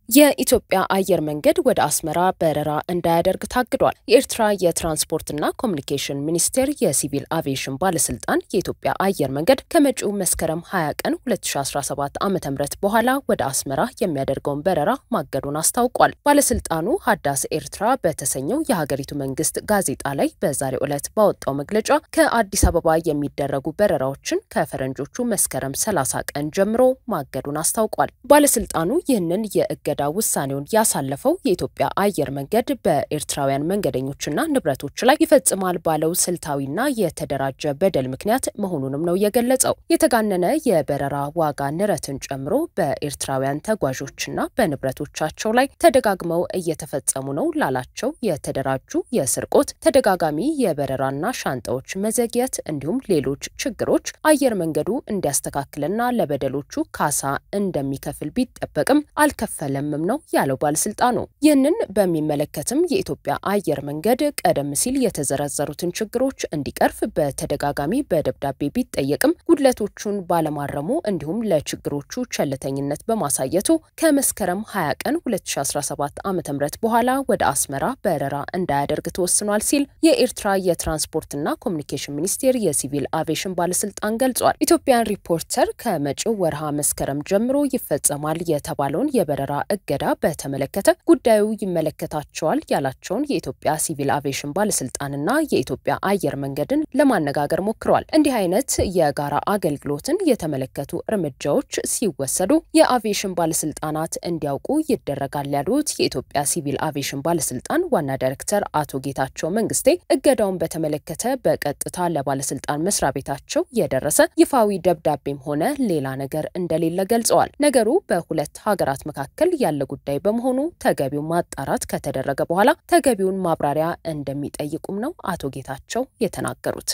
የኢትዮጵያ አየር መንገድ ወደ አስመራ በረራ እንዳያደርግ ታግዷል። የኤርትራ የትራንስፖርትና ኮሚኒኬሽን ሚኒስቴር የሲቪል አቪዬሽን ባለስልጣን የኢትዮጵያ አየር መንገድ ከመጪው መስከረም 20 ቀን 2017 ዓ ም በኋላ ወደ አስመራ የሚያደርገውን በረራ ማገዱን አስታውቋል። ባለስልጣኑ ሀዳስ ኤርትራ በተሰኘው የሀገሪቱ መንግስት ጋዜጣ ላይ በዛሬው ዕለት ባወጣው መግለጫ ከአዲስ አበባ የሚደረጉ በረራዎችን ከፈረንጆቹ መስከረም 30 ቀን ጀምሮ ማገዱን አስታውቋል። ባለስልጣኑ ይህንን የእገ ዳ ውሳኔውን ያሳለፈው የኢትዮጵያ አየር መንገድ በኤርትራውያን መንገደኞችና ንብረቶች ላይ ይፈጽማል ባለው ስልታዊና የተደራጀ በደል ምክንያት መሆኑንም ነው የገለጸው። የተጋነነ የበረራ ዋጋ ንረትን ጨምሮ በኤርትራውያን ተጓዦችና በንብረቶቻቸው ላይ ተደጋግመው እየተፈጸሙ ነው ላላቸው የተደራጁ የስርቆት፣ ተደጋጋሚ የበረራና ሻንጣዎች መዘግየት እንዲሁም ሌሎች ችግሮች አየር መንገዱ እንዲያስተካክልና ለበደሎቹ ካሳ እንደሚከፍል ቢጠበቅም አልከፈለም ነው ያለው ባለስልጣኑ። ይህንን በሚመለከትም የኢትዮጵያ አየር መንገድ ቀደም ሲል የተዘረዘሩትን ችግሮች እንዲቀርፍ በተደጋጋሚ በደብዳቤ ቢጠየቅም ጉድለቶቹን ባለማረሙ እንዲሁም ለችግሮቹ ቸልተኝነት በማሳየቱ ከመስከረም 20 ቀን 2017 ዓ ም በኋላ ወደ አስመራ በረራ እንዳያደርግ ተወስኗል ሲል የኤርትራ የትራንስፖርትና ኮሚኒኬሽን ሚኒስቴር የሲቪል አቪዬሽን ባለስልጣን ገልጿል። ኢትዮጵያን ሪፖርተር ከመጪው ወርሃ መስከረም ጀምሮ ይፈጸማል የተባለውን የበረራ እገዳ በተመለከተ ጉዳዩ ይመለከታቸዋል ያላቸውን የኢትዮጵያ ሲቪል አቪዬሽን ባለስልጣንና የኢትዮጵያ አየር መንገድን ለማነጋገር ሞክረዋል። እንዲህ አይነት የጋራ አገልግሎትን የተመለከቱ እርምጃዎች ሲወሰዱ የአቪዬሽን ባለስልጣናት እንዲያውቁ ይደረጋል ያሉት የኢትዮጵያ ሲቪል አቪዬሽን ባለስልጣን ዋና ዳይሬክተር አቶ ጌታቸው መንግስቴ እገዳውን በተመለከተ በቀጥታ ለባለስልጣን መስሪያ ቤታቸው የደረሰ ይፋዊ ደብዳቤም ሆነ ሌላ ነገር እንደሌለ ገልጸዋል። ነገሩ በሁለት ሀገራት መካከል ያለ ጉዳይ በመሆኑ ተገቢው ማጣራት ከተደረገ በኋላ ተገቢውን ማብራሪያ እንደሚጠይቁም ነው አቶ ጌታቸው የተናገሩት።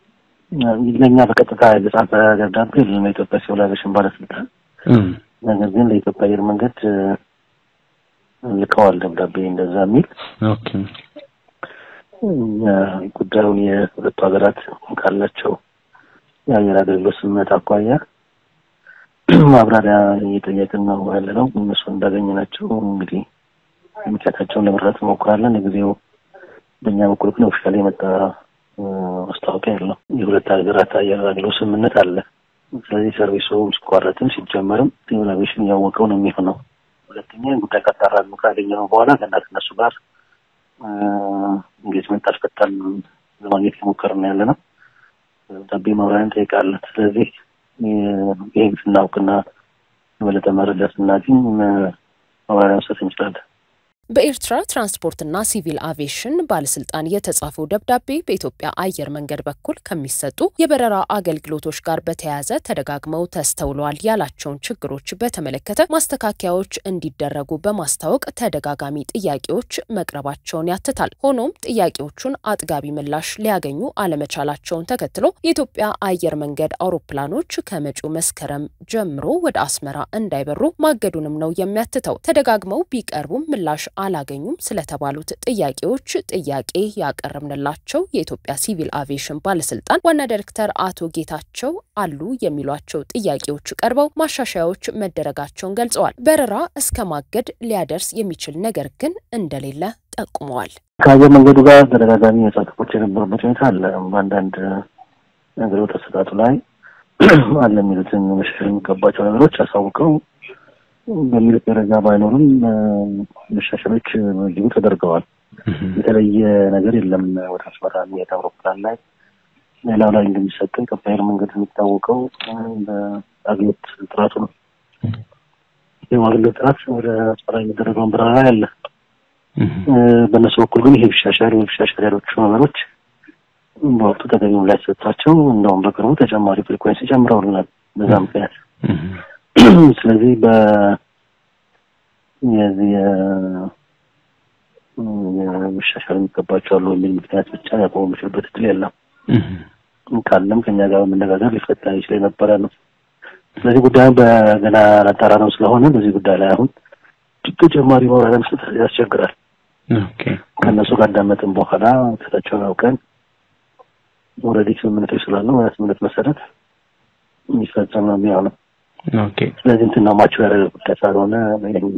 ለእኛ በቀጥታ የተጻፈ ደብዳቤ ለኢትዮጵያ ሲቪል አቪዬሽን ባለስልጣን፣ ነገር ግን ለኢትዮጵያ አየር መንገድ ልከዋል ደብዳቤ እንደዛ የሚል ጉዳዩን የሁለቱ ሀገራት ካላቸው የአየር አገልግሎት ስምምነት አኳያ ማብራሪያ እየጠየቅን ነው ያለ ነው። እነሱ እንዳገኘ ናቸው እንግዲህ ምክንያታቸውን ለመረዳት እንሞክራለን። ለጊዜው በእኛ በኩል ግን ኦፊሻል የመጣ ማስታወቂያ የለም። የሁለት ሀገራት አየር አገልግሎት ስምምነት አለ። ስለዚህ ሰርቪሱ ሲቋረጥም ሲጀመርም ሲቪል አቪዬሽን እያወቀው ነው የሚሆነው። ሁለተኛ ጉዳይ ካጣራን ካገኘነው በኋላ ገና ከእነሱ ጋር እንጌጅመንት አስፈታን ለማግኘት የሞከርን ያለ ነው። ደብዳቤ ማብራሪያ እንጠይቃለን። ስለዚህ ይህን ስናውቅና የበለጠ መረጃ ስናገኝ ማብራሪያ መስጠት እንችላለን። በኤርትራ ትራንስፖርትና ሲቪል አቪዬሽን ባለስልጣን የተጻፈው ደብዳቤ በኢትዮጵያ አየር መንገድ በኩል ከሚሰጡ የበረራ አገልግሎቶች ጋር በተያያዘ ተደጋግመው ተስተውለዋል ያላቸውን ችግሮች በተመለከተ ማስተካከያዎች እንዲደረጉ በማስታወቅ ተደጋጋሚ ጥያቄዎች መቅረባቸውን ያትታል። ሆኖም ጥያቄዎቹን አጥጋቢ ምላሽ ሊያገኙ አለመቻላቸውን ተከትሎ የኢትዮጵያ አየር መንገድ አውሮፕላኖች ከመጪው መስከረም ጀምሮ ወደ አስመራ እንዳይበሩ ማገዱንም ነው የሚያትተው። ተደጋግመው ቢቀርቡም ምላሽ አላገኙም ስለተባሉት ጥያቄዎች ጥያቄ ያቀረብንላቸው የኢትዮጵያ ሲቪል አቪዬሽን ባለስልጣን ዋና ዳይሬክተር አቶ ጌታቸው አሉ የሚሏቸው ጥያቄዎች ቀርበው ማሻሻያዎች መደረጋቸውን ገልጸዋል። በረራ እስከ ማገድ ሊያደርስ የሚችል ነገር ግን እንደሌለ ጠቁመዋል። ከአየር መንገዱ ጋር ተደጋጋሚ መጻተፎች የነበሩበት ሁኔታ አለ። በአንዳንድ አገልግሎት አሰጣጡ ላይ አለ የሚሉትን መሻሻል የሚገባቸው ነገሮች አሳውቀው በሚል ደረጃ ባይኖርም መሻሻሎች በእጅጉ ተደርገዋል። የተለየ ነገር የለም። ወደ አስመራ የሚሄድ አውሮፕላን ላይ ሌላው ላይ እንደሚሰጠው ኢትዮጵያ አየር መንገድ የሚታወቀው በአገልግሎት ጥራቱ ነው። ይህ አገልግሎት ጥራት ወደ አስመራ የሚደረገውን በረራ ያለ በእነሱ በኩል ግን ይሄ ቢሻሻል ወይ ቢሻሻል ያሎቹ ነገሮች በወቅቱ ተገቢ ምላሽ ሰጥቷቸው እንደውም በቅርቡ ተጨማሪ ፍሪኩዌንሲ ጨምረውልናል በዛ ምክንያት ስለዚህ በ የዚህ መሻሻል የሚገባቸው አሉ የሚል ምክንያት ብቻ ያቆሙ የሚችልበት እድል የለም። ካለም ከኛ ጋር በመነጋገር ሊፈታ ይችል የነበረ ነው። ስለዚህ ጉዳዩ በገና ላጣራ ነው ስለሆነ በዚህ ጉዳይ ላይ አሁን ተጨማሪ ማብራሪያ መስጠት ያስቸግራል። ከእነሱ ጋር እንዳመጥን በኋላ ክታቸውን አውቀን ኦልሬዲ ስምምነቶች ስላሉ ስምምነት መሰረት የሚፈጸም ነው የሚሆነው። ስለዚህ እንትን ነው ማቸው ያደረገ ጉዳይ ካልሆነ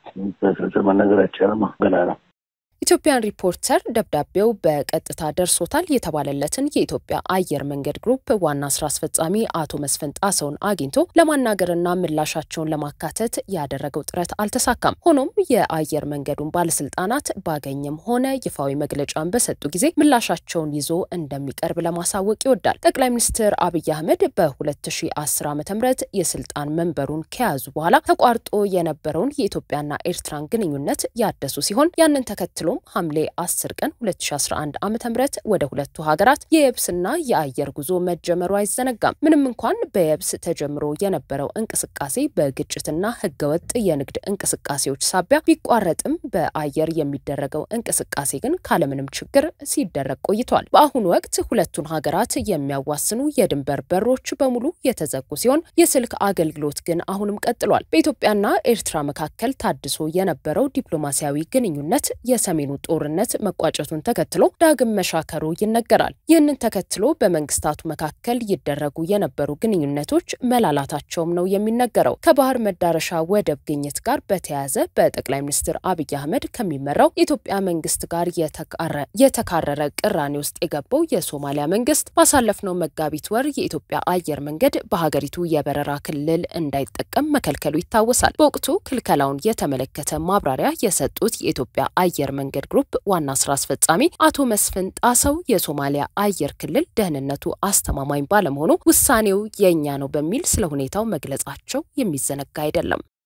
በዝርዝር መናገር አይቻልም፣ ገና ነው። ኢትዮጵያን ሪፖርተር ደብዳቤው በቀጥታ ደርሶታል የተባለለትን የኢትዮጵያ አየር መንገድ ግሩፕ ዋና ስራ አስፈጻሚ አቶ መስፍን ጣሰውን አግኝቶ ለማናገርና ምላሻቸውን ለማካተት ያደረገው ጥረት አልተሳካም። ሆኖም የአየር መንገዱን ባለስልጣናት ባገኘም ሆነ ይፋዊ መግለጫን በሰጡ ጊዜ ምላሻቸውን ይዞ እንደሚቀርብ ለማሳወቅ ይወዳል። ጠቅላይ ሚኒስትር አብይ አህመድ በ2010 ዓ ም የስልጣን መንበሩን ከያዙ በኋላ ተቋርጦ የነበረውን የኢትዮጵያና ኤርትራን ግንኙነት ያደሱ ሲሆን ያንን ተከትሎ ሐምሌ 10 ቀን 2011 ዓ ም ወደ ሁለቱ ሀገራት የየብስና የአየር ጉዞ መጀመሩ አይዘነጋም። ምንም እንኳን በየብስ ተጀምሮ የነበረው እንቅስቃሴ በግጭትና ህገወጥ የንግድ እንቅስቃሴዎች ሳቢያ ቢቋረጥም በአየር የሚደረገው እንቅስቃሴ ግን ካለምንም ችግር ሲደረግ ቆይቷል። በአሁኑ ወቅት ሁለቱን ሀገራት የሚያዋስኑ የድንበር በሮች በሙሉ የተዘጉ ሲሆን የስልክ አገልግሎት ግን አሁንም ቀጥሏል። በኢትዮጵያና ኤርትራ መካከል ታድሶ የነበረው ዲፕሎማሲያዊ ግንኙነት የሰሜኑ ጦርነት መቋጨቱን ተከትሎ ዳግም መሻከሩ ይነገራል። ይህንን ተከትሎ በመንግስታቱ መካከል ይደረጉ የነበሩ ግንኙነቶች መላላታቸውም ነው የሚነገረው። ከባህር መዳረሻ ወደብ ግኝት ጋር በተያያዘ በጠቅላይ ሚኒስትር አብይ አህመድ ከሚመራው የኢትዮጵያ መንግስት ጋር የተካረረ ቅራኔ ውስጥ የገባው የሶማሊያ መንግስት ባሳለፍነው መጋቢት ወር የኢትዮጵያ አየር መንገድ በሀገሪቱ የበረራ ክልል እንዳይጠቀም መከልከሉ ይታወሳል። በወቅቱ ክልከላውን የተመለከተ ማብራሪያ የሰጡት የኢትዮጵያ አየር መንገድ ግሩፕ ዋና ስራ አስፈጻሚ አቶ መስፍን ጣሰው የሶማሊያ አየር ክልል ደህንነቱ አስተማማኝ ባለመሆኑ ውሳኔው የእኛ ነው በሚል ስለ ሁኔታው መግለጻቸው የሚዘነጋ አይደለም።